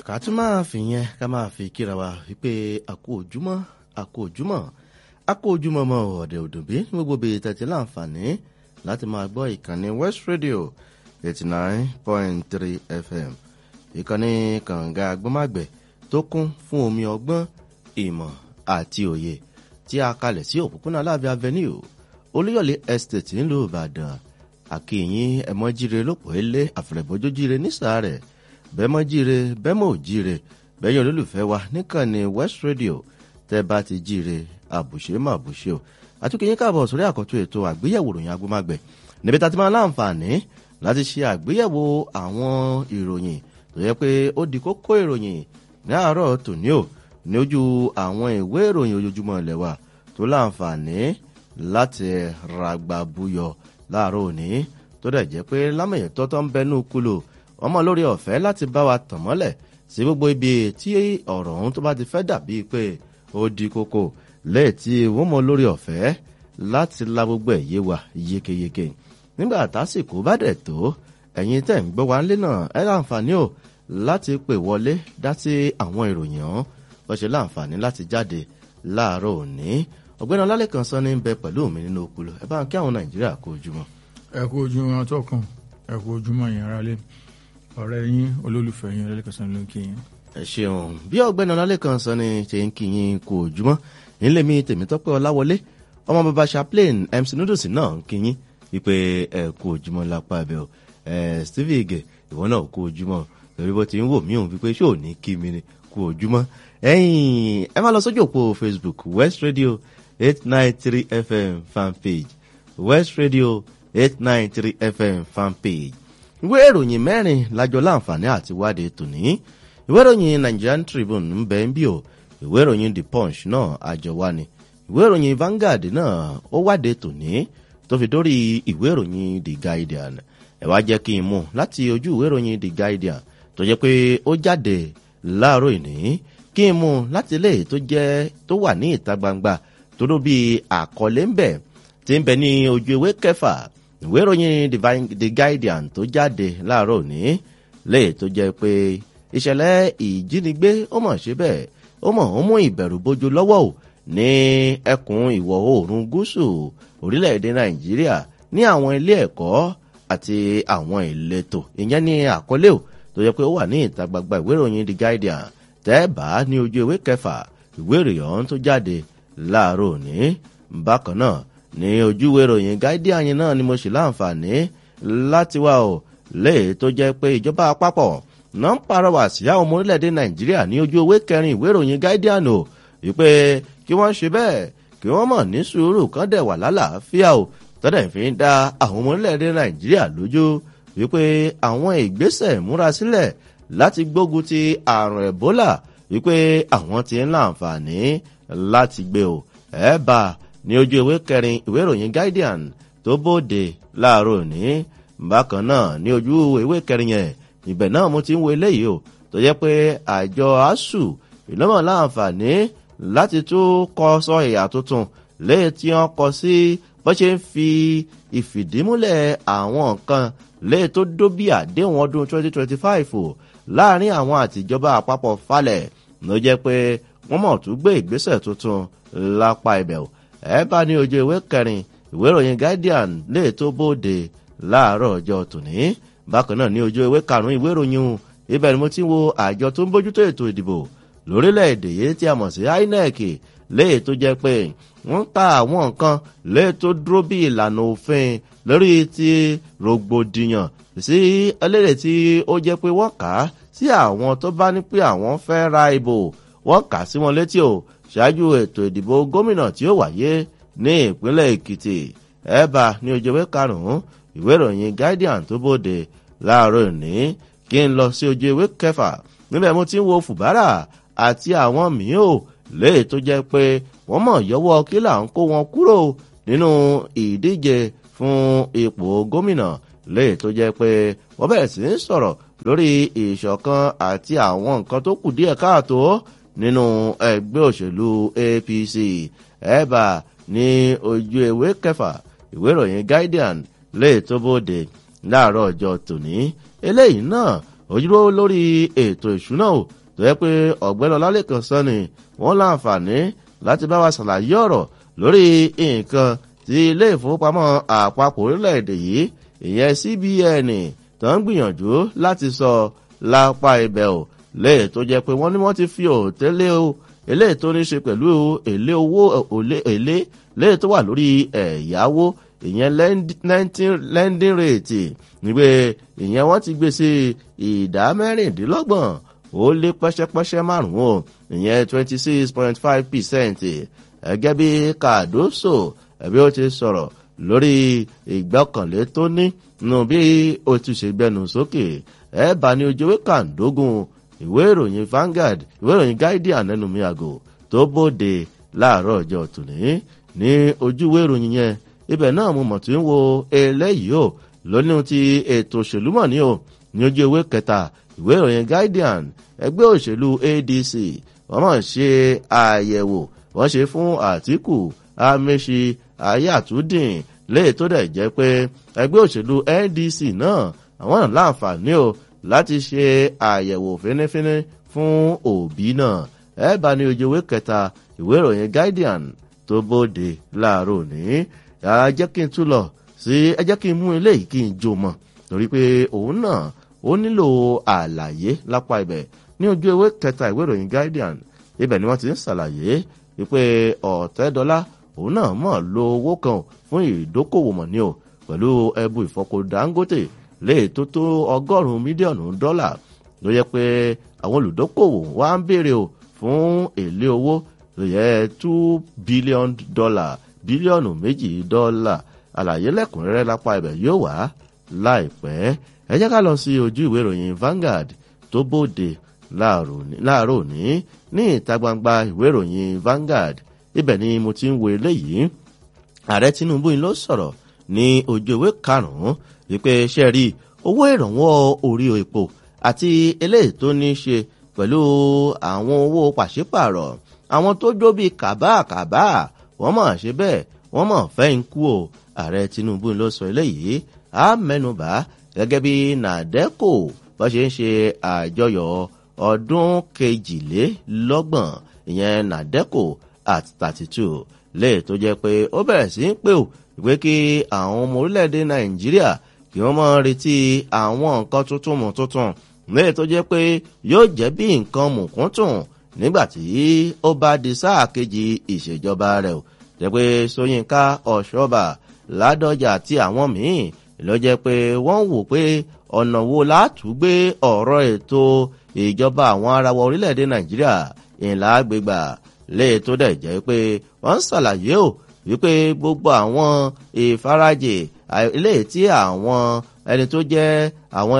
ká tún máa fi yẹn ká máa fi kíra wa wípé àkó ojúmọ́ àkó ojúmọ́ àkó ojúmọ́ mọ́ ọ̀dẹ̀ òdòbí ní gbogbo bíi tẹ̀tí láǹfààní láti máa gbọ́ ìkànnì west radio eighty nine point three fm ìkànnì kànga agbọ́mágbẹ̀ tó kún fún omi ọgbọ́n ìmọ̀ àti òye tí a kalẹ̀ sí òpópónà aláàbí avenue olúyọ̀lé estate ńlò ìbàdàn àkìyìn ẹ̀mọ́jíire lópò ilé àfẹ̀rẹ̀bọ́jójíire nísàárẹ̀ bẹ́mọ́ jíire bẹ́mọ́ ò jíire bẹ́yìn olólùfẹ́ wa níkànnì west radio tẹ́ bá ti jíire àbùṣe mà àbùṣe o àtúnkìyìn káàbọ̀ sórí àkọ́tún ètò àgbéyẹ̀wò ròyìn agbómágbẹ̀ níbi tá a ti máa láǹfààní láti ṣe àgbéyẹ̀wò àwọn ìròyìn tó yẹ pé ó di kókó ìròyìn ní àárọ̀ tòní o ní ojú àwọn ìwé ìròyìn ojoojúmọ́ ilẹ̀ wa tó láǹfààní láti ràgbà buyọ̀ láàárọ̀ òní tó dẹ̀ jẹ́ pé lámẹ̀yẹ̀ tọ́tọ́ ń bẹnu kúlò ọmọ lórí ọ̀fẹ́ láti bá wa tàn mọ́lẹ̀ sí gbogbo ibi tí ọ̀rọ̀ ọ̀hún tó bá ti fẹ́ dàbí pé ó di kókó lẹ́yìn tí wọ́n mọ lórí ọ̀fẹ́ láti la gbogbo ẹ̀ yé wa yékéyéké nígbà tásìkò bá dẹ̀ tó ẹ̀yin tẹ̀ ń gbọ́ wa ńlé náà ẹ láǹfààní o láti pè wọlé dá sí àwọn ìròyìn ọ̀hún wọ́n ṣe láǹfààní láti jáde láàárọ̀ òní ọ̀gbẹ́ni ọlálẹ́kan sọ ní bẹ pẹ̀lú mi nínú okùlù ẹ bá ń kí àwọn nàìjíríà kó ojúmọ́. ẹ kú ojúmọ́ atọ́kùn ẹ kú ojúmọ́ yẹn ara lé ọ̀rẹ́ yín olólùfẹ́ yín ọlálẹ́kan sọ ló ń kí yín. ẹ ṣeun bí ọ̀gbẹ́ni ọlálẹ́kan sọ ni ṣe ń kí yín kó ojúmọ́ nílé mi tèmítọ́pẹ́ ọláwọlé ọmọ bàbá chaplain mc noodles náà ń kí yín wípé ẹ kú ojúmọ́ lápá abẹ́ o ẹ steve ige ìwọ náà kú ojúmọ́ lórí bó ti ń wò mí òun wípé ṣé ò ní kí mi ni kú ojúmọ́ ẹ̀yìn ẹ máa lọ sójú òpó facebook west radio eight nine three fm fanpage west radio eight nine three fm fanpage ìwé ìròyìn mẹ́rin lájọ láǹfààní àti wádìí tòní ìwé ìròyìn nigerian tribune ń bẹ ń bí o ìwé ìròyìn the punch náà àjọ wa ni ìwé ìròyìn vanguard náà ó wádìí tòní tó fi dórí ìwé ìròyìn the guardian ẹ wá jẹ́ kí n mú láti ojú ìwé ìròyìn the guardian tó jẹ́ pé ó jáde láàárọ̀ ìní kí n mú láti ilé tó jẹ́ tó wà ní ìta gbangba tó ló bí àkọlé ń bẹ̀ tí ń bẹ ní ojú ewé kẹfà ìwé ìròyìn the guardian tó jáde láàárọ̀ òní lè tó jẹ́ pé ìṣẹ̀lẹ̀ ìjínigbé ó mọ̀ ṣe bẹ́ẹ̀ ó mọ̀ ó mú ìbẹ̀rù bójú lọ́wọ́ ò ní ẹkùn ìwọ̀ oòrùn gúúsù orílẹ̀-èdè nàìjíríà ní àwọn ilé ẹ̀kọ́ àti àwọn ìletò ìyẹn ní àkọlé ò tó yẹ pé ó wà ní ìta gbangba ìwé ìròyìn the guardian tẹ́ẹ̀bà ní ojú ewé kẹfà ìwé ìròyìn ọ̀hún tó jáde láàárọ̀ òní bákan náà ní ojú ìwé ìròyìn guardian yẹn náà ni mo ṣe láǹfààní láti wá o léè tó jẹ́ pé ìjọba àpapọ̀ náà ń parọ́wà sí àwọn ọmọ orílẹ̀-èdè nàìjíríà ní ojú ewé kẹrin ìwé ìròyìn guardian o wípé kí wọ́n ṣe bẹ́ẹ̀ kí wọ́n mọ̀ ní sùúrù kan dẹ̀ wà lálàáfíà o tọ́dẹ̀ fi ń da àwọn ọmọ orílẹ̀-èdè nàìjíríà lójú wípé àwọn ìgbésẹ̀ múra sílẹ̀ láti gbógun ti àrùn ebola wípé àwọn ti ń láǹfààní láti gbé o ẹ bá ní ojú ìwé kẹrin ìwé ìròyìn guardian tó bóde láàárọ̀ òní bákan náà ní ojú ìwé kẹrin yẹn ibẹ̀ náà mo ti ń wo eléyìí o tó jẹ́ pé àjọ asuu ìlọ́mọ̀ láǹfààní láti tún kọ sọ ìyà tuntun léyìí tí wọ́n kọ sí bó ṣe ń fi ìfìdímúlẹ̀ àwọn nǹkan léyìí tó dó bí àdéhùn ọdún 2025 o láàrin àwọn àtijọba àpapọ̀ falẹ̀ ló jẹ́ pé wọ́n mọ̀ tún gbé ìgbésẹ̀ tuntun lápá ibẹ̀ o ẹ bá ní ojú ìwé kẹrin ìwé ìròyìn guardian lè tó bóde láàárọ̀ ọjọ́ tòní bákan náà ní ojú ìwé karùn-ún ìwé ìròyìn ibẹ̀ ni mo ti ń wo àjọ tó ń bójútó ètò ìdìbò lórílẹ̀‐èdè yìí tí a mọ̀ sí inec léè tó jẹ́ pé wọ́n ń ta àwọn nǹkan léè tó dúró bí ìlànà òfin lórí ti rògbòdìyàn sí ẹlẹ́rẹ̀ tí ó jẹ́ pé wọ́n kà á sí àwọn tó bá ní pé àwọn fẹ́ ra ìbò wọ́n kà á sí wọn létí o ṣáájú ètò ìdìbò gómìnà tí ó wáyé ní ìpínlẹ̀ èkìtì ẹ̀bà ní ojúwé karùn-ún ìwé ìròyìn guardian tó bóde láàárọ̀ òní kí n lọ sí ojú ewé kẹfà níbẹ̀ mo ti ń wo fùbárà àti àwọn míì ò léè tó jẹ́ pé wọ́n mọ̀ yọwọ́ kí là ń kó wọn kúrò nínú ìdíje fún ipò gómìnà léè tó jẹ́ pé wọ́n bẹ̀rẹ̀ sí ń sọ̀rọ̀ lórí ìṣọ̀kan àti àwọn nǹkan tó kù díẹ̀ káàtó nínú ẹgbẹ́ òṣèlú apc ẹ̀bà ní ojú ewé kẹfà ìwé ìròyìn guardian léè tó bóde láàárọ̀ ọjọ́ tòní eléyìí náà ojúlówó lórí ètò ìṣúná o tó yẹ pé ọ̀gbẹ́ni ọlálẹ́kan sọ ni wọ́n láǹfààní láti bá wa ṣàlàyé ọ̀rọ̀ lórí nǹkan tí ilé ìfowópamọ́ àpapọ̀ orílẹ̀-èdè yìí ìyẹn cbn tó ń gbìyànjú láti sọ lápá ibẹ̀ o léè tó jẹ́ pé wọ́n ní wọ́n ti fi òtẹ́lẹ̀ o eléyìí tó ní ṣe pẹ̀lú èlé owó èlé léè tó wà lórí ẹ̀yáwó ìyẹn lending rate nígbè ìyẹn wọ́n ti gbé sí ìdá mẹ́rìndínlọ́gbọ̀n ó lé pẹ́ṣẹ́pẹ́ṣẹ́ márùn-ún o ìyẹn twenty six point five percent ẹgẹ́ bí kàdóso ẹ̀bí ó ti sọ̀rọ̀ lórí ìgbọ́kànlé tó ní nù bí ó ti ṣe gbẹnu sókè ẹ bá ní ojúwé kàndógún ìwé ìròyìn Vanguard ìwé ìròyìn Guardian nínú mi àgò tó bóde láàárọ̀ ọjọ́ tòní ní ojúwé ìròyìn yẹn ibẹ̀ náà mo mọ̀ tí ń wo eléyìí o lónìí ti ètò òṣèlú mọ̀ ní o ní ojú ewé kẹta ìwé ìròyìn Guardian ẹgbẹ́ òṣèlú ADC wọ́n mọ̀ ṣe àyẹ̀wò wọ́n ṣe fún Àtíkù Amechi Ayatudin léè tó dẹ̀ jẹ́ pé ẹgbẹ́ òṣèlú NDC náà àwọn náà láǹfààní o láti ṣe àyẹ̀wò fínífíní fún òbí náà ẹ bá ní ojú ewé kẹta ìwé ìròyìn Guardian tó bóde láàárọ̀ ní yàrá jẹ́ kí n tún lọ sí ẹ jẹ́ kí n mú eléyìí kí n jó mọ̀ torí pé òun náà ó nílò àlàyé lápá ibẹ̀ ní ojú ewé kẹta ìwé ìròyìn Guardian ibẹ̀ ni wọ́n ti ń ṣàlàyé wípé ọ̀tẹ́dọ́lá òun náà mọ̀ lo owó kan fún ìdókòwò mọ̀ ní o pẹ̀lú ẹbu ìfọpo Dangote léè tó tó ọgọ́rùn-ún mílíọ̀nù dọ́là ló yẹ pé àwọn olùdókòwò wá ń béèrè o fún èlé owó ló yẹ two billion dollar bílíọ̀nù méjì dọ́là àlàyé lẹ́kùnrẹ́rẹ́ lápá ibẹ̀ yóò wá láìpẹ́ ẹ jẹ́ ká lọ sí ojú ìwé ìròyìn Vanguard tó bóde láàárọ̀ òní ní ìta gbangba ìwé ìròyìn Vanguard ibẹ̀ ni mo ti ń wo eléyìí ààrẹ Tinubu ló sọ̀rọ̀ ní ojú ìwé karùn-ún wípé ṣe rí owó ìrànwọ́ orí epo àti eléyìí tó ní ṣe pẹ̀lú àwọn owó pàṣípààrọ̀ àwọn tó jó bíi kàbáàkàbá wọ́n mọ̀ ṣe bẹ́ẹ̀ wọ́n mọ̀ fẹ́ ń kú o ààrẹ Tinubu ló sọ eléyìí á mẹ́nubà gẹ́gẹ́ bí nàdẹ́kò bó ṣe ń ṣe àjọyọ̀ ọdún kejìlélọ́gbọ̀n ìyẹn nàdẹ́kò at thirty two lè tó jẹ́ pé ó bẹ̀rẹ̀ sí í pè ó pé kí àwọn ọmọ orílẹ̀-èdè Nàìjíríà kí wọ́n mọ̀ retí àwọn nǹkan tuntun mọ̀ tuntun lè tó jẹ́ pé yóò jẹ́ bí nǹkan mùkúntùn nígbàtí ó bá di sáà kejì ìṣèjọba rẹ̀ o jẹ́ pé Ṣóyínká Ọ̀ṣọ́bà Ládọjà àti àwọn míì ló jẹ́ pé wọ́n wò pé ọ̀nà wo látúgbé ọ̀rọ̀ ètò ìjọba àwọn arawọ orílẹ̀-èdè Nàìjíríà ìlà àgbègbà lè tó dẹ̀ jẹ́ pé wọ́n ń ṣàlàyé o wípé gbogbo àwọn ìfarajì ilé tí àwọn ẹni tó jẹ́ àwọn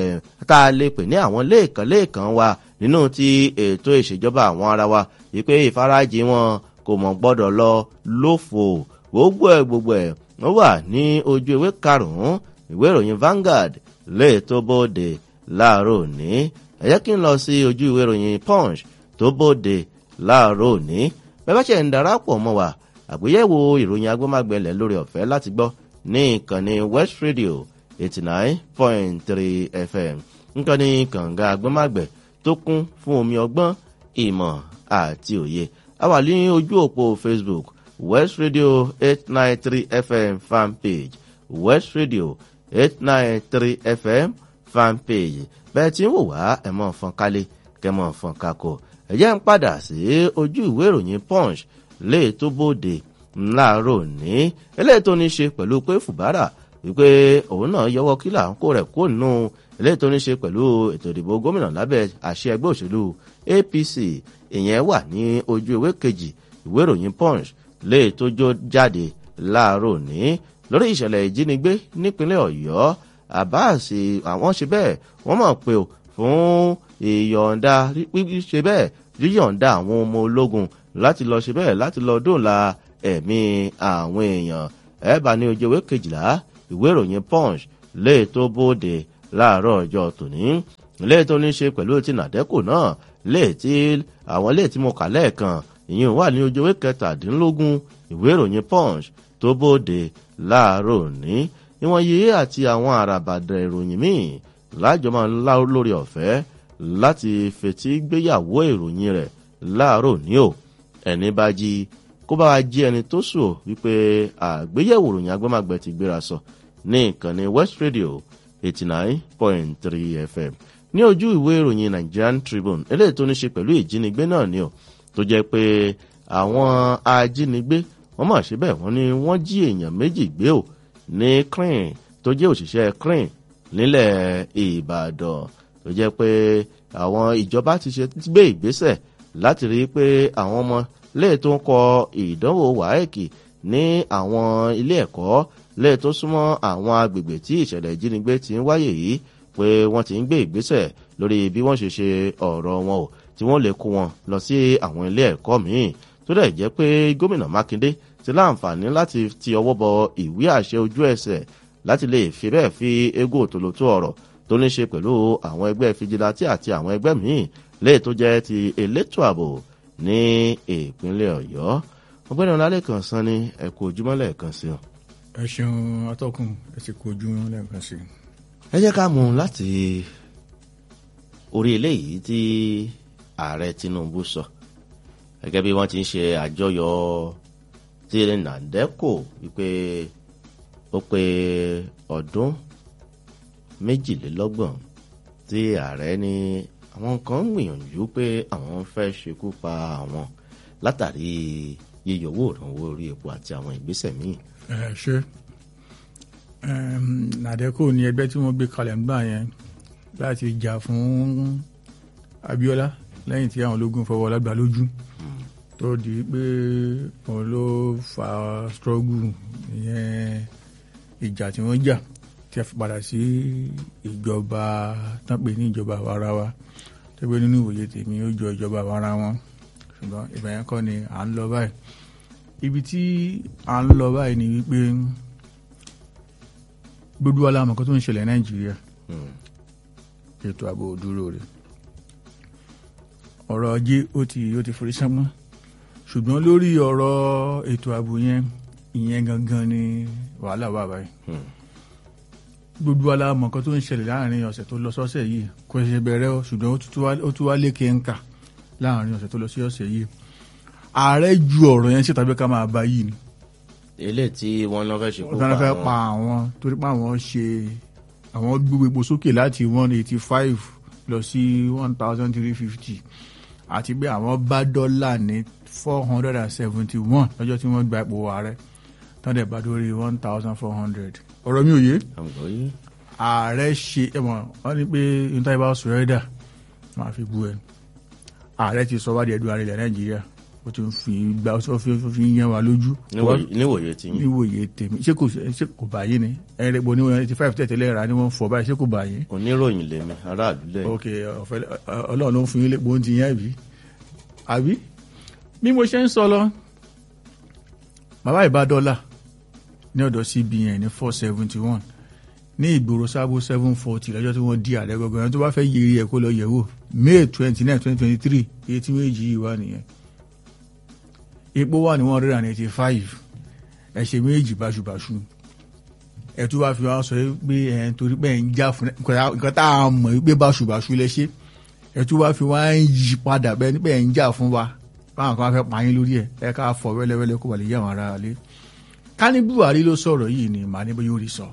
tá a lè pè ní àwọn lẹ́ẹ̀kan lẹ́ẹ̀kan wa nínú ti ètò ìṣèjọba àwọn ara wa wípé ìfarajì wọn kò mọ̀ gbọ́dọ̀ lọ lófo gbogbo ẹ̀ gbogbo ẹ̀ wọ́n wà ní ojú ewé karùn-ún ìwé ìròyìn Vanguard lè tó bóde láàárọ̀ òní ẹ jẹ́ kí n lọ sí ojú ìwé ìròyìn Punch tó bóde láàárọ̀ òní bẹ́ẹ̀ bá ṣe ń darapọ̀ mọ́ wa àgbéyẹ̀wò ìròyìn agbómágbẹ̀lẹ̀ lórí ọ̀fẹ́ láti gbọ́ ní ìkànnì West Radio eighty nine point three FM nǹkan ní kànga agbómágbẹ̀ tó kún fún omi ọgbọ́n ìmọ̀ àti òye a wà ní ojú òpó Facebook West Radio eight nine three FM fan page West Radio eight nine three FM fan page bẹ́ẹ̀ tí ń wò wá ẹ̀ mọ̀ fọ́n kálé kẹ́ mọ̀ fọ́n kakọ̀ ẹ̀jẹ̀ ń padà sí ojú ìwé ìròyìn Punch lè tó bóde láàárọ̀ ní eléyìí tó ní ṣe pẹ̀lú pé Fùbárà wípé òun náà yọwọ́ kílà ń kó rẹ̀ kó nù eléyìí tó ní ṣe pẹ̀lú ètò ìdìbò gómìnà lábẹ́ àṣẹ ẹgbẹ́ òṣèlú APC ìyẹn wà ní ojú ìwé kejì ìwé ìròyìn Punch lè tó jó jáde láàárọ̀ ní lórí ìṣẹ̀lẹ̀ ìjínigbé nípínlẹ̀ Ọ̀yọ́ Abbas àwọn ṣe bẹ́ẹ̀ wọ́n mọ̀ pé o fún ìyọ̀ǹda ṣe bẹ́ẹ̀ yíyọ̀ǹda àwọn ọmọ ológun láti lọ ṣe bẹ́ẹ̀ láti lọ dóòlà ẹ̀mí àwọn èèyàn ẹ bá ní ojú ìwé kejìlá ìwé ìròyìn Punch lè tó bóde láàárọ̀ ọjọ́ tòní lè tó ní ṣe pẹ̀lú ti nàdẹ́kù náà lè tí àwọn lè tí mo kà lẹ́ẹ̀kan ìyẹn wà ní ojú ìwé kẹtàdínlógún ìwé ìròyìn Punch tó bóde láàárọ̀ òní ìwọ̀n yìí àti àwọn àràbàdà ìròyìn míì láàjọ máa ń lá lórí ọ̀fẹ́ láti fetí gbéyàwó ìròyìn rẹ̀ láàárọ̀ ní o ẹni bá jí kó bá wa jí ẹni tó sùn wípé àgbéyẹ̀wò ìròyìn agbọ́màgbẹ́ ti gbéra sọ ní ìkànnì west radio eighty nine point three fm ní ojú ìwé ìròyìn nigerian tribune eléyìí tó ní ṣe pẹ̀lú ìjínigbé náà ni o tó jẹ́ pé àwọn ajínigbé wọ́n mà ṣe bẹ́ẹ̀ wọ́n ní wọ́n jí èèyàn méjì gbé o ní crane tó jẹ́ òṣìṣẹ́ crane nílẹ̀ ìbàdàn tó jẹ́ pé àwọn ìjọba ti ṣe gbé ìgbésẹ̀ láti rí i pé àwọn ọmọ lẹ́ẹ̀ tó ń kọ ìdánwò wáẹ́ẹ̀kì ní àwọn ilé ẹ̀kọ́ lẹ́ẹ̀ tó súnmọ́ àwọn agbègbè tí ìṣẹ̀lẹ̀ ìjínigbé ti ń wáyè yìí pé wọ́n ti ń gbé ìgbésẹ̀ lórí bí wọ́n ṣe ṣe ọ̀rọ̀ wọn o tí wọ́n lè kó wọn lọ sí àwọn ilé ẹ̀kọ́ míì tó dẹ̀ jẹ́ pé gómìnà mákindé ti láǹfààní láti ti ọwọ́ bọ ìwé àṣẹ ojú ẹsẹ̀ láti lè fi bẹ́ẹ̀ fi égó òtòlótó ọ̀rọ̀ tó ní ṣe pẹ̀lú àwọn ẹgbẹ́ fìjìláńtì àti àwọn ẹgbẹ́ míì léè tó jẹ́ ti elétò ààbò ní ìpínlẹ̀ ọ̀yọ́ ọgbẹ́ni ọ̀làlẹ́kan san ni ẹ̀kọ́ ojúmọ́ lẹ́ẹ̀kan sí ọ. ẹ ṣeun atọ́kùn ẹ sì kó ojú lẹ́ẹ̀kan sí i. ẹ jẹ́ ká mú un láti orí eléyìí tí ààrẹ tinubu sọ gẹ́gẹ́ bí wọ́n ti ń ṣe àjọyọ̀ tí nàdẹ́kò wípé ó pé ọdún méjìlélọ́gbọ̀n tí ààrẹ ní àwọn kan ń gbìyànjú pé àwọn fẹ́ ṣekú pa àwọn látàrí yíyọ owó ìrànwọ́ orí epo àti àwọn ìgbésẹ̀ míì. ẹ ṣe nàdẹ́kò ní ẹgbẹ́ tí wọ́n gbé kalẹ̀ ń gbà yẹn láti jà fún abiola lẹ́yìn tí àwọn ológun fọwọ́ lágbà lójú tó di pé òun ló fa struggle ìyẹn ìjà tí wọ́n jà tí a fi padà sí ìjọba tán pé ní ìjọba àwara wa tó gbé nínú ìwòye tèmi ó jọ ìjọba àwara wọn ṣùgbọ́n ìbẹ̀ yẹn kọ́ ni à ń lọ báyìí ibi tí à ń lọ báyìí ni wípé gbogbo alámọ̀ kan tó ń ṣẹlẹ̀ nàìjíríà ètò ààbò dúró rẹ̀ ọ̀rọ̀ ajé ó ti ó ti forí sánmọ́ ṣùgbọ́n lórí ọ̀rọ̀ ètò ààbò yẹn ìyẹn gangan ni wàhálà wà báyìí gbogbo alámọ̀ kan tó ń ṣẹlẹ̀ láàrin ọ̀sẹ̀ tó lọ sọ́sẹ̀ yìí kò ṣe bẹ̀rẹ̀ o ṣùgbọ́n ó tún wá lékè ń kà láàrin ọ̀sẹ̀ tó lọ sí ọ̀sẹ̀ yìí ààrẹ ju ọ̀rọ̀ yẹn síta bí ká máa bá yìí ni ilé tí wọ́n lọ fẹ́ ṣekú wọ́n fẹ́ pa pa àwọn torí pé àwọn ṣe àwọn gbogbo epo sókè láti one eighty five lọ sí one thousand three fifty àti pé àwọn bá dọ́là ní four hundred and seventy one lọ́jọ́ tí wọ́n gba ipò ààrẹ tán dẹ̀ bá dórí one thousand four hundred ọ̀rọ̀ mi ò yé àgbọ̀ yìí ààrẹ ṣe ẹ̀mọ̀ wọ́n ní pé níta ìbá sọ̀rẹ́dà máa fi bu ẹ̀ ààrẹ ti sọ wádìí ẹ̀dùn àrẹ̀lẹ̀ nàìjíríà ó ti ń fi gba ó fi ó fi ń yẹn wa lójú níwòye- níwòye tí yín níwòye tèmi ṣé kò ṣe kò báyìí ni ẹ̀rín rẹ̀ bọ̀ ní one eighty five tẹ̀tẹ̀lẹ̀ rà ni wọ́n fọ báyìí ṣé kò báyìí. oníròyìn lèmi aráàlú lẹ́yìn ok ọ̀fẹ́ ọlọ́run ló ń fún yín lépo oúnjẹ yẹn bí àbí bí mo ṣe ń sọ lọ bàbá ìbá dọ́là ní ọ̀dọ̀ cbn ní four seventy one ní ìgboro sábò seven forty lọ́jọ́ tí wọ́n di ààrẹ gbọ̀ngàn ẹni tó bá fẹ́ yiri ẹ̀ kó lọ yẹ̀ wò may twenty nine twenty twenty three iye tí méjì yìí wà nìyẹn epo wà ní one hundred and eighty five ẹ ṣe méjì báṣubàṣu ẹ tún wá fi wá sọ pé ẹ torí pé ẹ ń jà fún nǹkan tá a mọ̀ pé báṣubàṣu lẹ ṣe ẹ tún wá fi wá ń yí padà bẹ́ẹ̀ ni pé ẹ ń jà fún wa báwọn kan fẹ́ pa yín lórí ẹ ẹ ká fọ wẹ́lẹ́wẹ́lẹ́ kó wà lè yé àwọn ará ilé ká ní buhari ló sọ̀rọ̀ yìí ni màá ní bóyá ó rí sọ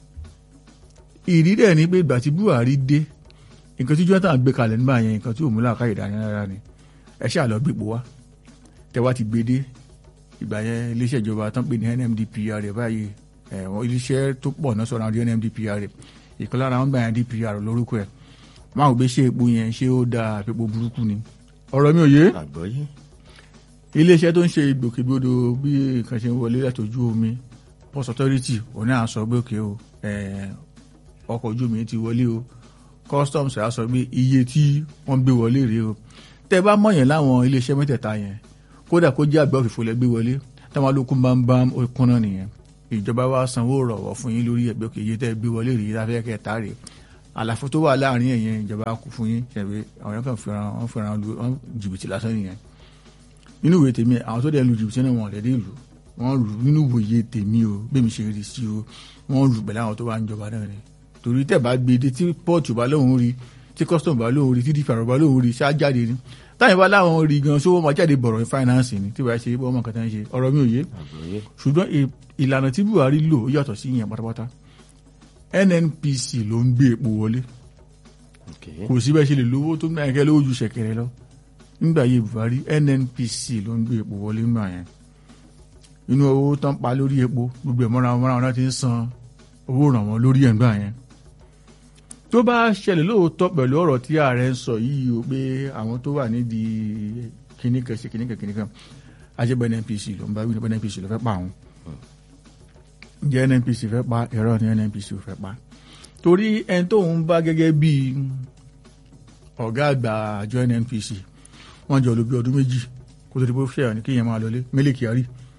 ìrí dẹ̀ ni pé ìgbà tí buhari dé nǹkan tí jonathan gbé kalẹ̀ nígbà yẹn nǹkan tí òun múlá ká ìdání rárá ni ẹ ṣáà lọ gbépo wá tẹ wá ti gbé dé ìgbà yẹn iléeṣẹ́ ìjọba tán pè ní nmdpr báyìí ẹ̀wọ̀n iléeṣẹ́ tó pọ̀ náà sọ̀rọ̀ àwọn nmdpr ìkan lára wọn gbà yẹn dpr lórúkọ ẹ̀ máa ò gbé ṣe epo yẹn ṣé ó da àpépo burúkú ni ọ̀rọ̀ mi ò yé àgbọ̀ yìí iléeṣẹ́ tó ń ṣe ìgbòkègbodò bí nǹkan ṣe ń wọlé látọjú omi port authority òní à ń sọ pé òkè o eh, ọkọ̀ ojú omi ti wọlé o customs á sọ pé iye tí wọ́n gbé wọlé rèé o tẹ́ bá mọ̀ yẹn láwọn iléeṣẹ́ mẹ́tẹ̀ẹ̀ta yẹn kódà kó jẹ́ àgbẹ̀ òfìfo lẹ gbé wọlé táwọn olókùn bá ń bá okun náà nìyẹn ìjọba wa sanwó rọ̀wọ̀ fún yín lórí ẹgbẹ́ òkè iye tẹ́ gbé wọlé rèé láfẹ́ kẹta rèé àlàfo tó wà láàrin ẹ̀yẹn ìjọba kù fún yín ṣẹ̀wé àwọn yẹn kàn fẹ́ràn wọ́n fẹ́ràn lu wọ́n jìbìtì lásán nìyẹn nínú ìwé tèmi àwọn tó dẹ̀ lu jìbìtì náà wọ́n lẹ́dí ìlú wọ́n lù nínú ìwòye tèmi o bẹ́ẹ̀ mi ṣe rí sí o wọ́n lù pẹ̀lú àwọn tó wà ń jọba náà ni torí tẹ̀ bá gbé dé tí pọ́ọ̀tù bá lóun rí tí custom bá lóun rí tí dpr bá lóun rí ṣáá jáde ni táyìn bá láwọn rí gan sówó máa jáde bọ̀rọ̀ ní finance ni tí wàá ṣe bọ́ ọmọ kan tá ń ṣe ọ̀rọ̀ mi ò yé àgbọ́yé ṣùgbọ́n ì- ìlànà tí buhari lò ó yàtọ̀ sí ìyẹn pátápátá nnpc ló ń gbé epo wọlé ok kò sí bẹ́ẹ̀ ṣe lè lówó tó ń gbà lówó ju ṣẹ̀kẹ̀rẹ̀ lọ nígbà yìí buhari nnpc ló ń gbé epo wọlé nígbà yẹn inú owó tán pa lórí epo gbogbo ẹ̀ mọ́ra wọn mọ́ra wọn láti ń san owó ìrànwọ́ lórí ẹ̀ nígbà yẹn tó bá ṣẹlẹ̀ lóòótọ́ pẹ̀lú ọ̀rọ̀ tí ààrẹ ń sọ yìí o pé àwọn tó wà nídìí kìnnìkan ṣe kìnnìkan kìnnìkan ajẹ́bẹ̀ nnpc ló ń bá wí ní nnpc ló fẹ́ pa àwọn jẹ́ nnpc fẹ́ pa ẹ̀rọ ní nnpc ò fẹ́ pa torí ẹni tó ń bá gẹ́gẹ́ bí ọ̀gá àgbà àjọ nnpc wọ́n jọ lò bí ọdún méjì kó tó di pé ó ṣẹ̀yà ní kéèyàn máa lọlé Mele Kyari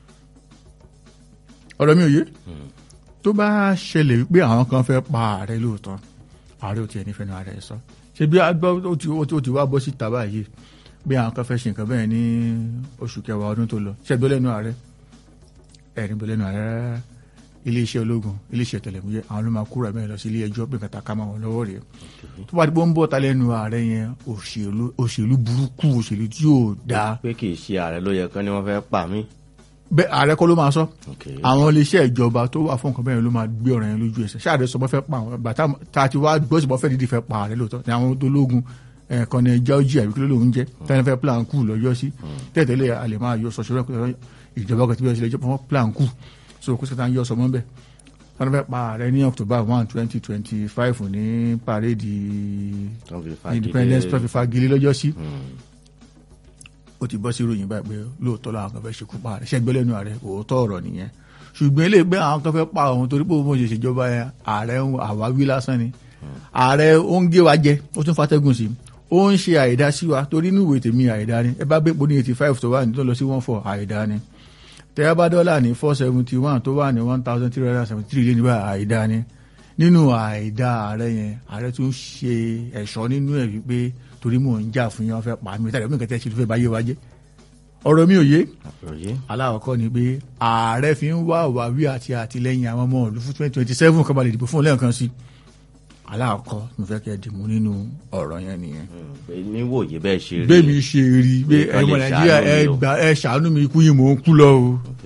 ọ̀rọ̀ mi ò yé tó bá ṣẹlẹ̀ wípé àwọn kan fẹ́ pa ààrẹ lóòótọ́ ààrẹ ò tiẹ̀ nífẹ̀ẹ́ nu ààrẹ sọ ṣe bí agbọ́ ó ti ó ti wá bọ́ síta báyìí bí àwọn kan fẹ́ ṣe nǹkan bẹ́ẹ̀ ní oṣù kẹwàá ọdún tó lọ ṣẹ́gbẹ́ lẹ́nu ààrẹ ẹ̀rín bọ́ lẹ́nu ààrẹ rárá iléeṣẹ́ ológun iléeṣẹ́ tẹlẹmúyẹ́ àwọn ló máa kúrò ẹ̀mẹ́rin lọ sí ilé ẹjọ́ pé kàtà ká máa wọn lọ́wọ́ rèé tó bá ti bọ́ ń bọ̀ ta lẹ́nu ààrẹ yẹn òṣèlú òṣèlú burúkú òṣèlú tí yóò dáa pé kì í ṣe ààrẹ ló yẹ kán ni wọ́n fẹ́ pa mí bẹ́ẹ̀ ààrẹ kọ́ ló máa sọ ok àwọn iléeṣẹ́ ìjọba tó wà fún nǹkan bẹ́ẹ̀ ló máa gbé ọ̀rọ̀ yẹn lójú ẹsẹ̀ ṣáà rẹ sọ bọ́ fẹ́ pa àwọn bàtà tá a ti wá gbọ́ sí bọ́ fẹ́ dídì fẹ́ pa ààrẹ lóòótọ́ ní àwọn tó lógun ẹ̀ẹ̀kan ní georgia àbí kí ló lóun jẹ́ tẹ́lẹ̀ fẹ́ plan kù lọ́jọ́ sí tẹ́tẹ́lẹ̀ a lè máa yọ sọ̀ṣọ́ rẹ̀ ìjọba kan tí bí wọ́n ṣe lè jẹ́ fún plan kù so kó sẹ́ta ń yọ sọmọ bẹ́ẹ̀ tọ́lá fẹ́ pa ààrẹ ní october one twenty twenty five ní parade Tán fi fagilé. independence tó fi fagilé lọ́jọ́ sí Hmm. ó ti bọ́ sí ìròyìn báyìí pé lóòótọ́ làwọn kan fẹ́ ṣekú pa ààrẹ ṣẹ́gbẹ́ lẹ́nu ààrẹ òótọ́ ọ̀rọ̀ nìyẹn ṣùgbọ́n ilé ìgbẹ́ àwọn kan fẹ́ pa òun torí pé òun ṣe ṣèjọba yẹn ààrẹ ń àwáwí lásán ni ààrẹ ó ń gé wa jẹ ó tún fatẹ́gùn sí ó ń ṣe àìdá sí wa torí inú ìwé tèmi àìdá ni ẹ bá gbé poni eighty five tó wà ní tó lọ sí one four àìdá ni tẹ́yà bá dọ́là ní four seventy one tó wà ní one thousand three hundred and seventy three lé níbà àìdá ni nínú àìdá ààrẹ yẹn ààrẹ tún ṣe ẹ̀ṣọ́ nínú ẹ̀ wípé torí mò ń jà fún yẹn wọ́n fẹ́ pa mí tàbí omi kẹtẹ́ ṣe ló fẹ́ báyé wa jẹ́ ọ̀rọ̀ mi ò yé àgbọ́yé aláwọ̀kọ́ ni pé ààrẹ fi ń wá òwáwí àti àtìlẹ́yìn àwọn ọmọ ìlú fún twenty twenty seven kọ́ bá lè dìbò fún un lẹ́ẹ̀kan sí aláwọ̀kọ́ mo fẹ́ kẹ́ ẹ dìmú nínú ọ̀rọ̀ yẹn nìyẹn Hmm. pé níwòye bẹ́ẹ̀ ṣe rí bẹ́ẹ̀ mi ṣe rí i pé Nǹkan ẹ̀mọ lè nàìjíríà ṣàánú ẹ mi o. gbà ẹ ṣàánú mi ikú yìí mò ń kú lọ o Ok.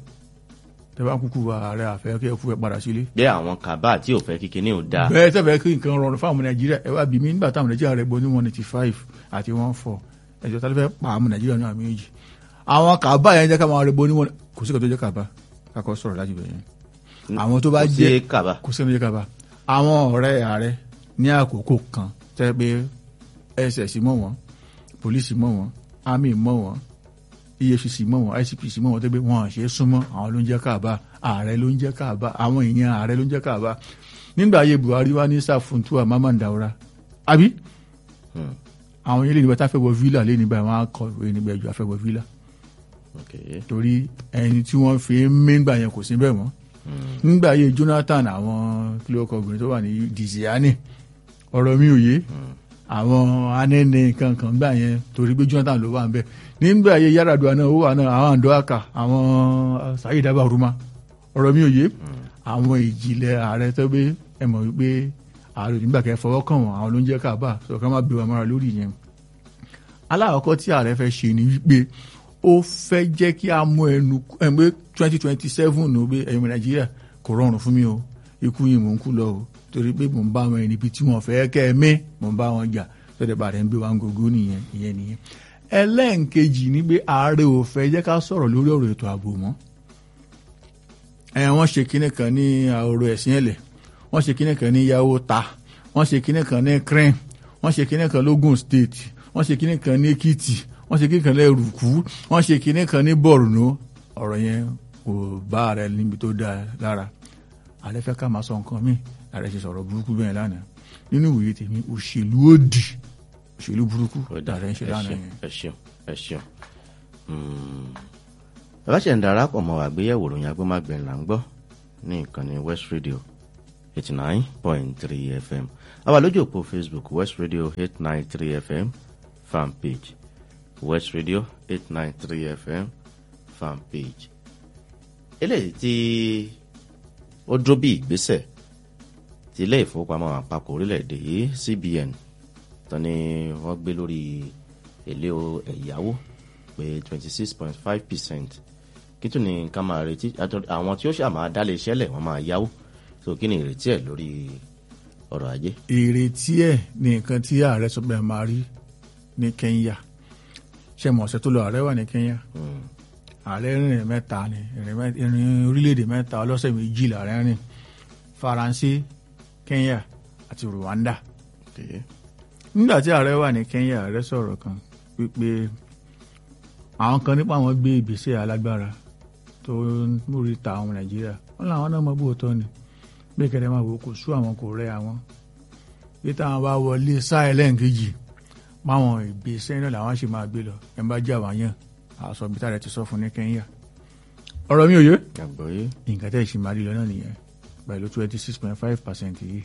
tẹ bá kúkú wa ààrẹ àfẹ́ kí ẹ kú ẹ padà sílé bí àwọn kàbá tí ò fẹ́ kíkiní ò dáa bẹ́ẹ̀ tẹ́fẹ́ kí nǹkan rọrùn fáwọn ọmọ nàìjíríà ẹ wá bí mi nígbà táwọn nàìjíríà rẹ̀ gbọ́ ní one eighty five àti one four ẹ̀jọ̀ tá ló fẹ́ pa àwọn nàìjíríà náà méjì àwọn kàbá yẹn jẹ́ ká máa rẹ̀ gbọ́ ní one kò sí kan tó jẹ́ kàbá kakọ sọ̀rọ̀ láti bẹ̀rẹ̀ yẹn àwọn tó bá Kò sí jẹ́ kàbá kò sí kan tó jẹ́ kàbá àwọn ọ̀rẹ́ ààrẹ ní àkókò kan tẹ́ pé ss mọ̀ wọ́n polisi mọ̀ wọ́n army mọ̀ wọ́n efcc mọ̀ wọ́n icpc mọ̀ wọ́n tẹ́ pé wọ́n ṣe é súnmọ́ àwọn ló ń jẹ́ kàbá ààrẹ ló ń jẹ́ kàbá àwọn èèyàn ààrẹ ló ń jẹ́ kàbá nígbà ayé buhari wá ní sàfùntúwà mamman daura àbí Hmm. àwọn yẹn lè nígbà tá a fẹ́ wọ villa lé nígbà wọn á kọ ìwé nígbà ẹjọ́ a fẹ́ wọ villa ok torí ẹni tí wọ́n fi ń méngbà yẹn kò sí bẹ́ẹ̀ mọ́ Hmm. nígbà ayé jonathan àwọn kílókọ obìnrin tó wà ní diziani ọ̀rọ̀ mi ò yé àwọn anẹ́nẹ́ kankan gbà yẹn torí pé jonathan ló wà ń bẹ̀ nígbà ayé yaradua náà ó wà náà àwọn àndọ́àkà àwọn sayid abaruma ọ̀rọ̀ mi ò yé àwọn ìjìnlẹ̀ ààrẹ tó gbé ẹ mọ̀ wípé ààrẹ nígbà kẹ́ fọwọ́ kàn wọ́n àwọn ló ń jẹ́ káàbà sọ̀rọ̀ ká má bí wa mọ́ra lórí yẹn aláwọ̀kọ́ tí ààrẹ fẹ́ ṣe ni wípé ó fẹ́ jẹ́ kí a mú ẹnu ẹgbẹ́ twenty twenty seven ní pé ẹ̀yin ọmọ nàìjíríà kò rọrùn fún mi o ikú yìí mò ń kú lọ o torí pé mò ń bá wọn níbi tí wọn fẹ́ kẹ́ ẹ mí mò ń bá wọn jà tọ́jà bá rẹ̀ ń gbé wa ń gògó nìyẹn ìyẹn nìyẹn ẹlẹ́ǹkejì ni pé ààrẹ ò fẹ́ jẹ́ ká sọ̀rọ̀ lórí ọ̀rọ̀ ètò ààbò mọ́ ẹ̀ wọ́n ṣe kinní kan ní ọ̀rọ̀ ẹ̀sìn ẹ̀lẹ̀ wọ́n ṣe kinní kan ní yàwó ta wọ́n ṣe kinní kan ní crane wọ́n ṣe kinní kan lógùn state wọ́n ṣe kinní kan ní èkìtì wọ́n ṣe kinní kan ní ẹrùkú wọ́n ṣe kinní kan ní borno ọ̀rọ̀ yẹn kò bá ààrẹ níbi tó dáa lára ààrẹ fẹ́ ká máa sọ nǹkan míì ààrẹ ṣe sọ̀rọ̀ burúkú bẹ́ẹ̀ lánàá nínú ìwòye tèmi òṣèlú òdì òṣèlú burúkú Ó dáa. ààrẹ ń ṣe Ẹ lánàá ṣeun, yẹn. ẹ ṣeun ẹ ṣeun Hmm. bàbá ṣe ń darapọ̀ mọ́ àgbéyẹ̀wò ròyìn agbẹ́màgbẹ̀ là ń gbọ́ ní ìkànnì west radio eighty nine point three fm àwa lójú òpó facebook west radio eight nine three fm fan page west radio eight nine three fm fan page eléyìí tí ó dúró bí ìgbésẹ̀ ti ilé ìfowópamọ́ àpapọ̀ orílẹ̀-èdè yìí cbn tán ni wọ́n gbé lórí èlé o- ẹ̀yáwó pé twenty six point five percent kí tún ní ká máa retí àtọ- àwọn tí ó ṣàmà dálé iṣẹ́ lẹ̀ wọ́n máa yáwó so kí ni ìrètí ẹ̀ lórí ọrọ̀ ajé. ìrètí ẹ̀ ní nǹkan tí ààrẹ sọ pé ẹ máa rí ní Kenya ṣe mọ̀ ọ̀sẹ̀ tó lọ ààrẹ wà ní Kenya Mm. ààrẹ rìnrìn mẹ́ta ni ìrìn mẹ́- ìrìn orílẹ̀-èdè mẹ́ta ọlọ́sẹ̀ méjì làárẹ rìn Faransé Kenya àti Rwanda Okay. nígbà tí ààrẹ wà ní Kenya ààrẹ sọ̀rọ̀ kan wípé àwọn kan nípa àwọn gbé ìgbésẹ̀ alágbára tó ń múri ta àwọn Nàìjíríà wọn làwọn náà mọ bóòtọ́ ni bí kẹ̀kẹ́ máa wò ó kò sú àwọn kò rẹ́ àwọn bí táwọn bá wọlé sáà ẹlẹ́ǹkejì máwọn ìgbésẹ̀ náà làwọn ṣe máa gbé lọ ẹ̀ ń bá jẹ́ àwọn yàn àṣọ bí táàrẹ ti sọ fún ní Kenya ọ̀rọ̀ mi ò yé àgbọ̀yé nǹkan tẹ́ ìṣì máa rí lọ náà nìyẹn pẹ̀lú twenty six point five percent yìí.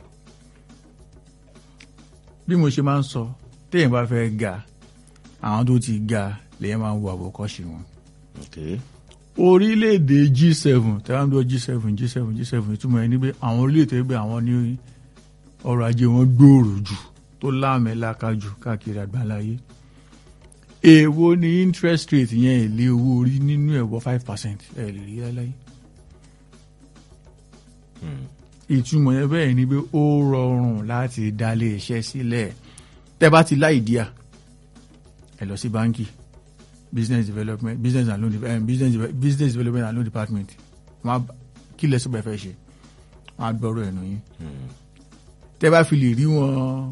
bí mo ṣe máa ń sọ téèyàn bá fẹ́ ga àwọn tó ti ga lèyàn máa ń wo àwòkọ́ṣe wọn. okay. orílẹ̀-èdè G7 tẹ́wọ́n tó G7 G7 G7 ìtumọ̀ ẹni pé àwọn orílẹ̀-èdè gbé àwọn ní ọrọ̀ ajé wọn gbòòrò jù tó láàmẹ́láka jù káàkiri àgbáláyé. èèwo ni interest rate yẹn èlé owó orí nínú ẹ̀wọ̀ five percent ẹ̀ lè rí láyé Mm. ìtumọ̀ yẹn bẹ́ẹ̀ ni pé ó rọrùn láti dálé iṣẹ́ sílẹ̀ tẹ́ bá ti láì díà ẹ lọ sí báńkì business development business and loan eh, business, deve- business development and loan department wọn á- kí lẹ́sọ̀ bẹ́ẹ̀ fẹ́ ṣe wọn á gbọ́rọ̀ ẹ̀nu yín Mm. tẹ́ bá fi lè rí wọn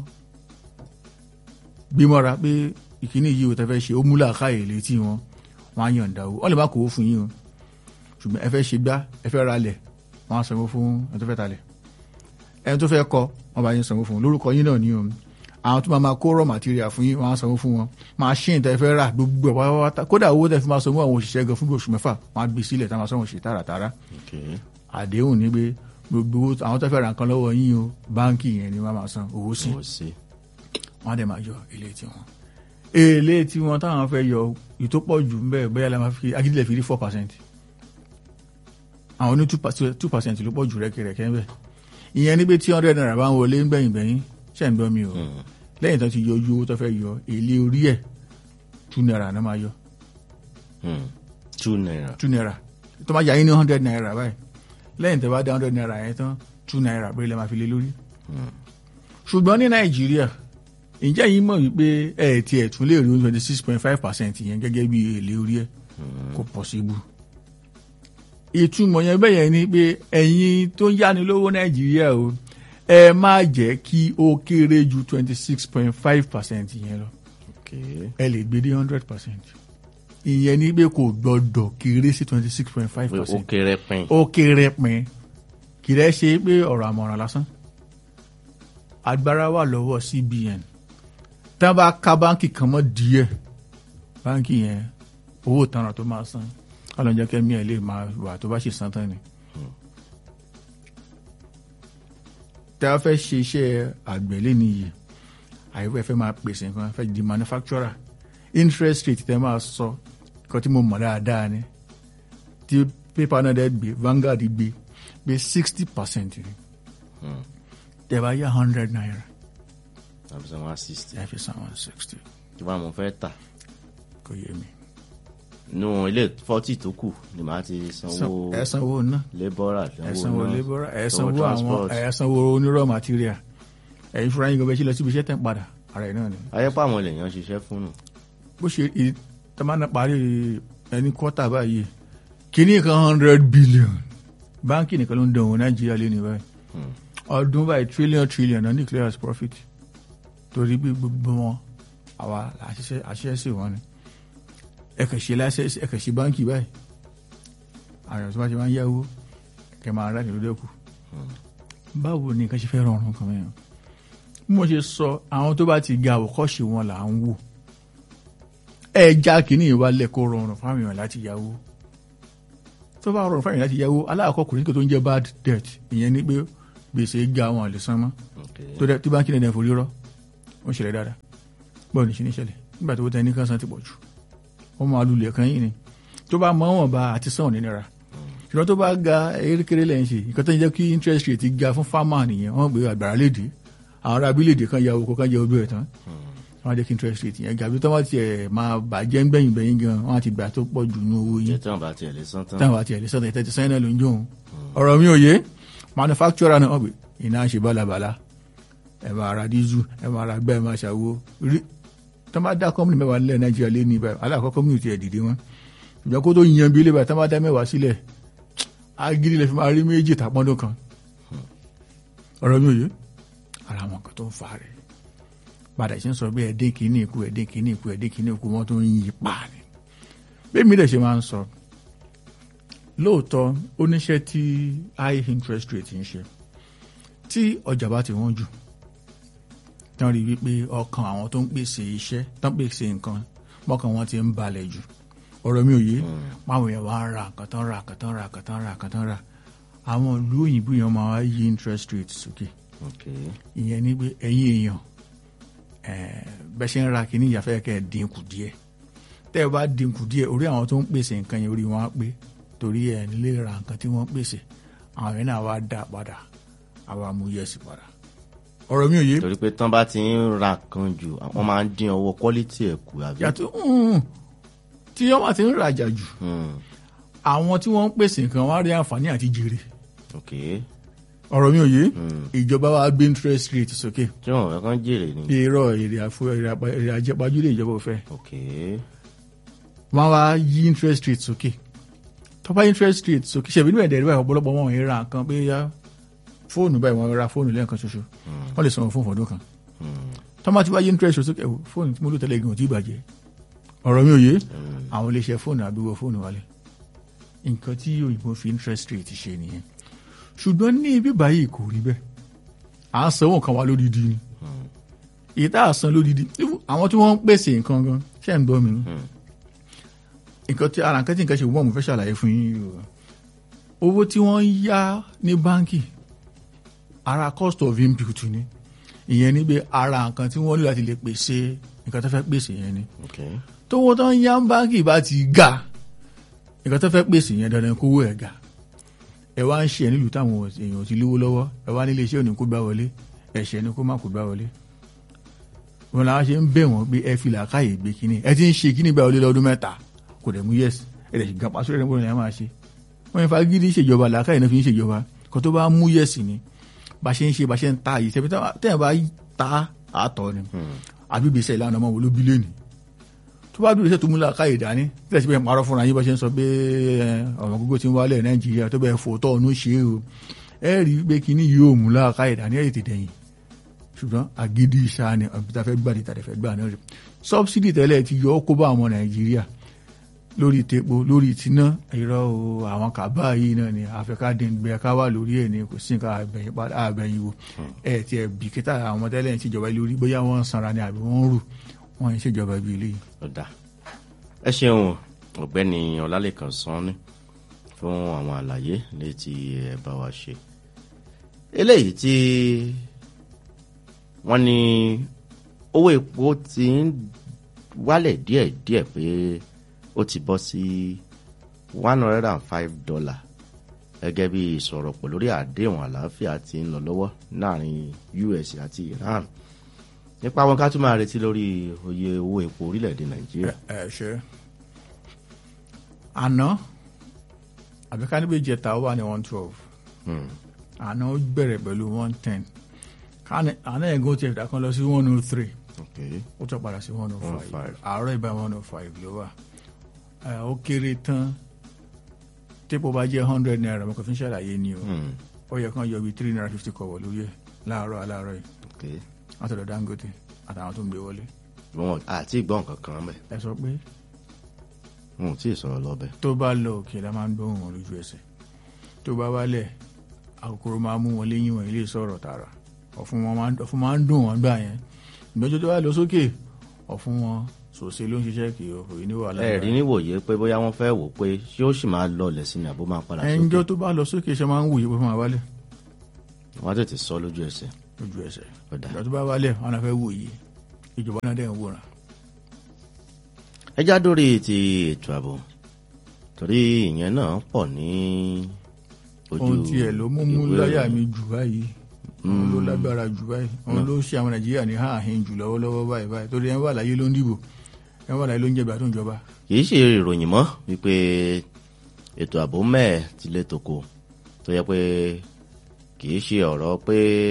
gbímọ́ra pé ìkíní yìí ò tẹ́ fẹ́ ṣe ó múlà káyè létí wọn wọn á yọ̀ǹda owó wọ́n lè má kówó fún yín o ṣùgbọ́n ẹ fẹ́ ṣe gbá ẹ fẹ́ ra lẹ̀ wọ́n á sanwó fún ẹni tó fẹ́ ta lẹ̀ ẹni tó fẹ́ kọ́ wọ́n bá yín sanwó fún un lórúkọ yín náà ní o àwọn tó máa máa kó raw material fún yín wọ́n á sanwó fún wọn machine tẹ́ fẹ́ rà gbogbo ẹ̀ pátápátá kódà owó tẹ́ fi máa sanwó àwọn òṣìṣẹ́ gan fún bí oṣù mẹ́fà wọ́n á gbé sílẹ̀ tá máa sanwó ṣe tààràtààrà okay. àdéhùn ní pé gbogbo owó àwọn tó fẹ́ ra nǹkan lọ́wọ́ yín o báńkì yẹn ni wọ́n máa san owó sí ó sí. wọ́n á dẹ̀ máa yọ èlé tiwọn èlé tiwọn táwọn fẹ́ yọ ìtòpọ̀ jù ń bẹ́ẹ̀ bóyá la máa fi agídílẹ̀ fi rí four percent àwọn ní two percent ló pọ̀ jù rẹ́kẹrẹ́kẹ́ ń bẹ̀ ìyẹn ní pé tí hundred naira bá ń wọlé ń gbẹ̀yìn gbẹ̀yìn ṣẹ̀ ń gbọ́ mi o Mm. lẹ́yìn tó ti yọ ojú owó tó fẹ́ yọ èlé orí ẹ̀ two naira náà máa yọ Mm. two naira. two naira tó máa yà yín ní hundred naira báyìí lẹ́yìn tó bá dá hundred naira yẹn tán two naira péré lẹ́ máa fi lé lórí Mm. ṣùgbọ́n ní nàìjíríà ǹjẹ́ yìí mọ̀ wípé ẹ̀ tí ẹ̀ tún lè rí twenty six point five percent yẹn gẹ́gẹ́ bí èlé orí ẹ̀ kò possible. ìtumọ̀ yẹn bẹ́ẹ̀ yẹn ni pé ẹ̀yin tó ń yáni lówó nàìjíríà o ẹ má jẹ́ kí ó kéré ju twenty six point five percent yẹn lọ okay. ẹ lè gbé dé hundred percent ìyẹn ni pé kò gbọdọ̀ kéré sí twenty six point five pé ó percent kéré pin. ó kéré pin kì í rẹ́ ṣe pé ọ̀rọ̀ àmọ̀ràn lásán agbára wà lọ́wọ́ CBN tí wọ́n bá ká báńkì kan mọ́ díẹ̀ báńkì yẹn owó ìtanràn tó máa san ọlọ́njẹ́ kẹ́mi ẹ̀ lè máa wà tó bá ṣe san tán ni. tí a fẹ́ ṣe iṣẹ́ àgbẹ̀lé nìyí àyẹ̀wò fẹ́ máa pèsè nǹkan fẹ́ di manufacturer interest rate tẹ́ máa sọ nǹkan tí mo mọ̀ dáadáa ni tí pépà náà dẹ́ gbé Vanguard gbé gbé sixty percent ni Mm. tẹ́ bá yá hundred naira tàbí sọ one sixty. ẹ fi san one sixty tí wọ́n á mọ̀ fẹ́ tà. kò yé mi. nínú ilé forty tó kù ni màá ti sanwó ẹ sanwó ná labour ẹ sanwó náà, labour ẹ sanwó sanwó àwọn transport. ẹ sanwó onírọ̀ material ẹ̀yin fúnra yín gan bẹ́ẹ̀ ṣe lọ síbi iṣẹ́ tẹ̀ ń padà ara ẹ̀ náà ni. ayẹ́pọ̀ àwọn èèyàn ṣiṣẹ́ fún nù. bó ṣe ì- tá máa ń parí ẹni kọ́tà báyìí kíní kan hundred billion báńkì nìkan ló ń dán òun nàìjíríà lé ní báyìí Hmm. ọdún báyìí trillion trillion náà declare as profit torí bí gbogbo wọn àwa àṣìṣe àṣìṣe sí wọn ni ẹkẹ ṣe láṣẹ ẹkẹ ṣe báńkì báyìí àyàn tó bá ti máa ń yáwó ẹkẹ máa rà nílùú dẹkù báwo ni nǹkan ṣe fẹ́ rọrùn kan mẹ́rin bí mo ṣe sọ àwọn tó bá ti ga àwòkọ́ṣe wọn là ń wò ẹja kìíní ìwálẹ̀ kó rọrùn fáwọn èèyàn láti yáwó tó bá rọrùn fáwọn èèyàn láti yáwó aláàkọ́ kò ní kí tó ń jẹ́ bad debt ìyẹn ni pé gbèsè ga wọn lè san mọ́ Okay. tó dẹ tí báńkì nìyẹn forí rọ ó ń ṣẹlẹ̀ dáadáa bọ́ọ̀ ní ṣe ní ṣẹlẹ̀ nígbà tó tẹ ní kan san ti pọ̀ jù wọ́n máa lulẹ̀ kan yìí ni tó bá mọ́ wọn bá àti sàn nínira ṣùgbọ́n tó bá ga erékeré lẹ́yìn ṣe nǹkan tó ń jẹ́ kí interest rate ga fún farmer nìyẹn wọ́n gbé àgbàrá léde àwọn ará abílẹ̀èdè kan ya oko kan jẹ ojú ẹ̀ tán wọ́n á jẹ́ kí interest rate yẹn ga bí tó wọ́n ti ẹ̀ máa bàjẹ́ ń gbẹ̀yìn gbẹ̀yìn gan wọ́n á ti gbà tó pọ̀ jù ní owó yín jẹ́ tí wọ́n bá tiẹ̀ lè san tán. táwọn àti ẹ̀lẹ́sọ̀ tẹ̀ tẹ̀tẹ̀ sẹ́yìn náà ló ń jó òun ọ̀rọ̀ mi ò yé manufacturer náà wọ́n pè iná ṣe bálabàla ẹ̀ máa ra dísù ẹ̀ máa ra gbẹ́ ẹ̀ máa ṣàwo rí tó bá dá kọ́mìnì mẹ́wàá nílẹ̀ nàìjíríà lé ní ibà aláàkọ́ kọ́mìnì ti ẹ̀ dìde wọn ìjọ kó tó yan bí ilé ibà tó bá dá mẹ́wàá sílẹ̀ agídí lè fi máa rí méjì tàpọ́ndún kan ọ̀rọ̀ mi ò yé ara àwọn kan tó ń fa rẹ̀ padà ṣe ń sọ bí ẹ̀dín kìíní ikú ẹ̀dín kìíní ikú ẹ̀dín kìíní ikú wọn tó ń yí pa ni bẹ́ẹ̀ mi dẹ̀ ṣe máa ń sọ lóòótọ́ oníṣẹ́ tí high interest rate ń ṣe tí ọjà bá ti wọ́n jù tán rí wípé ọkàn àwọn tó ń pèsè iṣẹ́ tán pèsè nǹkan mọ́kàn wọn ti ń balẹ̀ jù ọ̀rọ̀ mi ò yé máwọn èèyàn wá ń ra nǹkan tán ra nǹkan tán ra nǹkan tán ra nǹkan tán ra àwọn ìlú òyìnbó yẹn máa wá yí interest rate sókè ok ìyẹn ní pé ẹ̀yin èèyàn bẹ́ẹ̀ ṣe ń ra kínní ìyàfẹ́ kẹ́ ẹ̀ dínkù díẹ̀ tẹ́ ẹ bá dínkù díẹ̀ orí àwọn tó ń pèsè nǹkan yẹn orí wọn á pé torí ẹ̀ nílé ra nǹkan tí wọ́n pèsè àwọn yẹn náà wá dá padà àwa mú yẹ̀sì padà ọ̀rọ̀ mi ò yé torí pé tán bá ti ń ra kan jù wọ́n máa ń dín owó quality ẹ̀ kù àbí. yàtọ̀ mm, tí wọ́n bá ti ń rajà jù Hmm, àwọn tí wọ́n ń pèsè nǹkan wọ́n á rí àǹfààní àti jèrè ok ọ̀rọ̀ mi ò yé Hmm. ìjọba wa gbé interest rate sókè tí wọ́n fẹ́ kán jèrè ni. èrò èrè àfo èrè àpá- èrè àjẹpájúlé ìjọba ò fẹ́ ok wọ́n wá yí interest rate sókè tó bá interest rate sókè ṣẹ̀bí níbẹ̀ dẹ̀rẹ́ báyìí ọ̀pọ̀lọpọ̀ wọn ò ra nǹkan pé yá fóònù báyìí wọ́n ra fóònù lẹ́ẹ̀kan ṣoṣo wọ́n lè sanwó fún fọdún kan Hmm, tó bá ti wá yí interest rate sókè ẹ̀wò fóònù tí mo lò tẹ́lẹ̀ gan ò tí ì bàjẹ́ ọ̀rọ̀ mi ò yé àwọn iléeṣẹ́ fóònù àbíwọ̀ fóònù wálé nǹkan tí òyìnbó fi interest rate ṣe nìyẹn ṣùgbọ́n ní ibi báyìí kò rí bẹ́ẹ̀ à ń sanwó nǹkan wa lódìdí ni èyí tá a san lódìdí even àwọn tí wọ́n ń pèsè nǹkan gan ṣe ń gbọ́ mi ni nǹkan tí ara nǹkan tí nǹkan ṣe wọ́n mo fẹ́ ṣàlàyé fún yín yìí o owó tí wọ́n ń yá ní báńkì ara cost of input ni ìyẹn ni pé ara nǹkan tí wọ́n lò láti lè pèsè nǹkan tó fẹ́ pèsè yẹn ni ok tówó tó ń yá báńkì bá ti ga nǹkan tó fẹ́ pèsè yẹn dandan kówó ẹ̀ ga ẹ wá ń ṣe nílùú táwọn èèyàn ti lówó lọ́wọ́ ẹ wá nílé iṣẹ́ òní kó gbá wọlé ẹ̀ṣẹ̀ ni kó má kó gbá wọlé wọn làwọn ṣe ń bẹ̀ wọ́n pé ẹ fi làákàyè gbé kínní ẹ ti ń ṣe kínní gbá wọlé lọ́dún mẹ́ta kò dẹ̀ mú yẹ́sì ẹ dẹ̀ sì gan pàṣẹ rẹ̀ níbo ni ẹ máa ṣe wọ́n yẹn fagídí ṣèjọba làákàyè náà fi ń ṣèjọba kó tó bá mú yẹ́sì ni bá ṣe ń ṣe bá ṣe ń ta yìí tẹ́bi tẹ́yìn bá ta àtọ̀ ni àbí gbèsè ìlànà ọmọ wo ló bí lẹ́nu tó bá dúró iṣẹ́ tó mú làákàyè dání tí ẹ̀sìn bẹ́ẹ̀ parọ́ fúnra yín bá ṣe ń sọ pé ọ̀rọ̀ gbogbo ti ń wálẹ̀ nàìjíríà tó bẹ́ẹ̀ fò tọ́ ọ̀nù ṣe é o ẹ rí i pé kíní yóò mú làákàyè dání ẹ̀ tètè dẹ̀yìn ṣùgbọ́n àgídí ìṣá ni àbíta fẹ́ gbà níta fẹ́ gbà náà rẹ̀ sọ́bsidì tẹ́lẹ̀ ti yọ ọ́ kó bá àwọn nàìjíríà lórí tepo lórí tiná irọ́ o àwọn kàbá yìí náà ni àfẹ́kádẹ́gbẹ́ ká wà lórí ẹ̀ ní kò sí nǹkan àbẹ̀yìn padà àbẹ̀yìn wo ẹ̀ tí ẹ̀ bìkítà àwọn tẹ́lẹ̀ ń ṣèjọba lórí bóyá wọ́n ń sanra ni àbí wọ́n ń rù wọ́n ń ṣèjọba ibi ilé yìí. ọ̀dà ẹ ṣeun ọ̀gbẹ́ni ọlálẹ́kan sanni fún àwọn àlàyé létí ẹ bá wa ṣe eléyìí tí wọ́n ní owó epo ti ń wálẹ̀ díẹ̀díẹ̀ pé ó ti bọ́ sí one hundred and five dollar gẹ́gẹ́ bí ìsọ̀rọ̀pọ̀ lórí àdéhùn àlàáfíà tí ń lọ lọ́wọ́ láàrin US àti Iran nípa wọn ká tún máa retí lórí oye owó epo orílẹ̀-èdè Nàìjíríà. ẹ ṣe àná àbí ká níbi ìjẹta ó wà ní one twelve Hmm. àná ó bẹ̀rẹ̀ pẹ̀lú one ten àná ẹ̀gún ti ẹ̀dá kan lọ sí one oh three Okay. ó tún padà sí one oh 105. five àárọ̀ ìbá one oh five ló wà Ẹ, ó kéré tán tépo bá jẹ́ hundred naira mo kàn fi ń ṣàlàyé ni o Hmm. ó yẹ kán yọ bíi three naira fifty kọ̀wọ̀ lórí ẹ̀ láàárọ̀ aláàárọ̀ yìí Okay. látọ̀dọ̀ Dangote àtàwọn tó ń gbé wọlé wọn àti ìgbọ́n kankan mẹ́ ẹ sọ pé wọn ò tí ì sọ̀rọ̀ lọ́bẹ̀. tó bá lọ òkè la máa ń gbóhùn wọn lójú ẹsẹ̀ tó bá wálẹ̀ àkókòrò máa mú wọn léyìn wọn ilé sọ̀rọ̀ tààrà ọ̀fun wọn máa ń- ọ̀fun máa ń dùn wọn gbà yẹn ìgbẹ́jọ́ tó bá lọ sókè ọ̀fun wọn sòsè ló ń ṣiṣẹ́ kì í òye ní wàhálà ẹ rí níwòye pé bóyá wọ́n fẹ́ wò pé ṣé ó sì máa lọlẹ̀ sí ni àbó máa padà sókè ẹnjọ́ tó bá lọ sókè ṣe máa ń wòye pé fún wa wálẹ̀ wọ́n á tètè sọ lójú ẹsẹ̀. lójú ẹsẹ̀ Ọ̀dà. ìgbà tó bá wálẹ̀ wọn náà fẹ́ wòye ìjọba náà dẹ̀ ń wòran ẹ já dórí ti ètò ààbò torí ìyẹn náà pọ̀ ní ojú ohun tiẹ̀ ló mú mú ìwé láyà ìròyìn. mi jù báyìí òun ló lágbára jù báyìí òun ló ṣe àwọn nàìjíríà ní hàhín jù lọ́wọ́lọ́wọ́ báyìí báyìí torí ẹ̀ ń wà láyé ló ń dìbò ẹ̀ ń wà láyé ló ń jẹ̀bà tó ń jọba. kì í ṣe ìròyìn mọ́ wípé ètò ààbò mẹ́ẹ̀ ti lé tòkò tó yẹ pé kì í ṣe ọ̀rọ̀ pé